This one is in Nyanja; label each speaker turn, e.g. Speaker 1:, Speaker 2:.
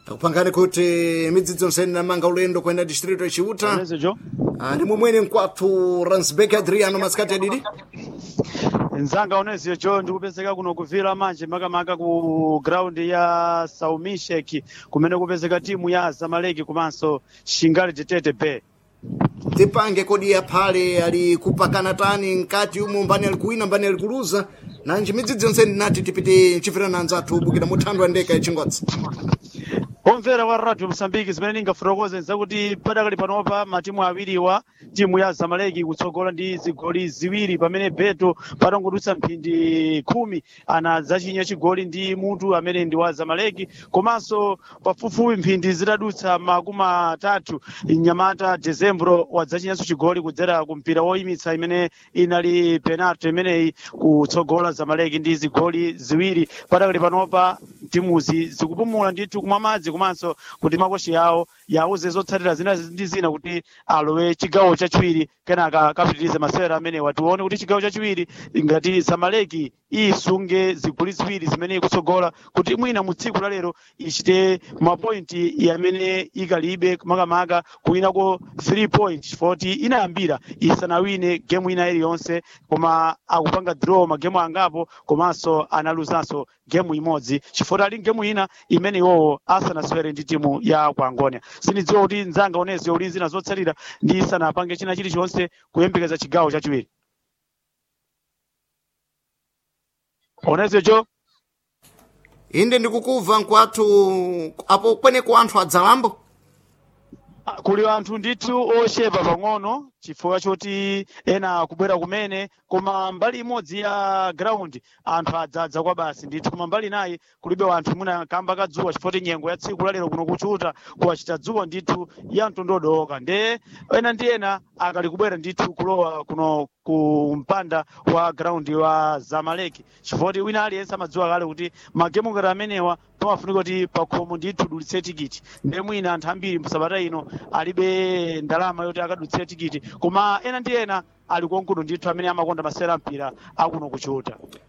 Speaker 1: akupangani kuti midzidzo nsene namanga ulendo kuyenda distrito yaciuta
Speaker 2: Onese jo
Speaker 1: ndi mumwene mkwathu ransbek adriano masikati adidi
Speaker 2: nzanga onese jo ndikupezeka kuno kuvira manje makamaka ku ground ya saumishek kumene kupezeka timu ya zamaleki komanso shingali tetete bay
Speaker 1: tipange kodi yaphale ali kupakana tani nkati umo mbani ali kuwina mbani ali kuluza nanji midzidzo nsene nati tipite chifirana anzathu bukira muthandwa ndeka yachingodzi
Speaker 2: omvera kwa radio msambiki zimene ningafotokoze zakuti padakali panopa matimu awiriwa timu ya zamaleki kutsogola ndi zigoli ziwiri pamene beto patangodutsa mphindi khumi ana zachinya chigoli ndi mutu amene ndi wa zamaleki komanso pafupifupi mphindi zitadutsa makumi atatu nyamata dezembro wadzachinyanso chigoli kudzera ku mpira woyimitsa imene inali penalty imeneyi kutsogola zamaleki ndi zigoli ziwiri padakali panopa timuzi zikupumula ndithu kumwa madzi komanso kuti makoshi yawo yauze zotsatira zina ndi zina kuti alowe chigawo chachiwiri kenaka kapitirize masewera amenewa tione kuti chigawo chachiwiri ngati zamaleki isunge zigoli ziwiri zimene ikutsogola kuti mwina mu tsiku la lero ichite mapointi amene ikalibe makamaka kuwinako 3 point foti inayambira isanawine gemu ina iliyonse koma akupanga draw magemu angapo komanso analuzanso gemu imodzi chifukwa ali gemu ina imene iwowo asanasewere ndi timu ya ku angonia sinidziwa kuti nzanga onese uli zina zotsalira ndi isanapange china chilichonse kuyembekeza chigawo chachiwiri onese jo
Speaker 1: inde ndikukuva nkwathu apo kweneko anthu adzalambo
Speaker 2: Ah, kuli anthu ndithu ochepa pang'ono chifukwa choti ena kubwera kumene koma mbali imodzi ya ground anthu adzadza kwa basi ndithu koma mbali nayi kulibe wanthu mwina kamba kadzuwa chifukwa kuti nyengo ya tsiku lalero kuno kuchuta kuwachita dzuwa ndithu ya mtondodoka nde ena ndi ena akali kubwera ndithu kulowa kuno ku mpanda wa ground wa zamaleki chifukwa kuti wina aliyense amadziwa kale kuti magemu ngati amenewa pamafunika kuti pakhomo ndithu dulitse tikiti nde mwina anthu ambiri msabata ino alibe ndalama yoti akadutsire tikiti koma ena ndi ena ali konkuno ndithu amene amakonda masewera mpira akuno kuchuta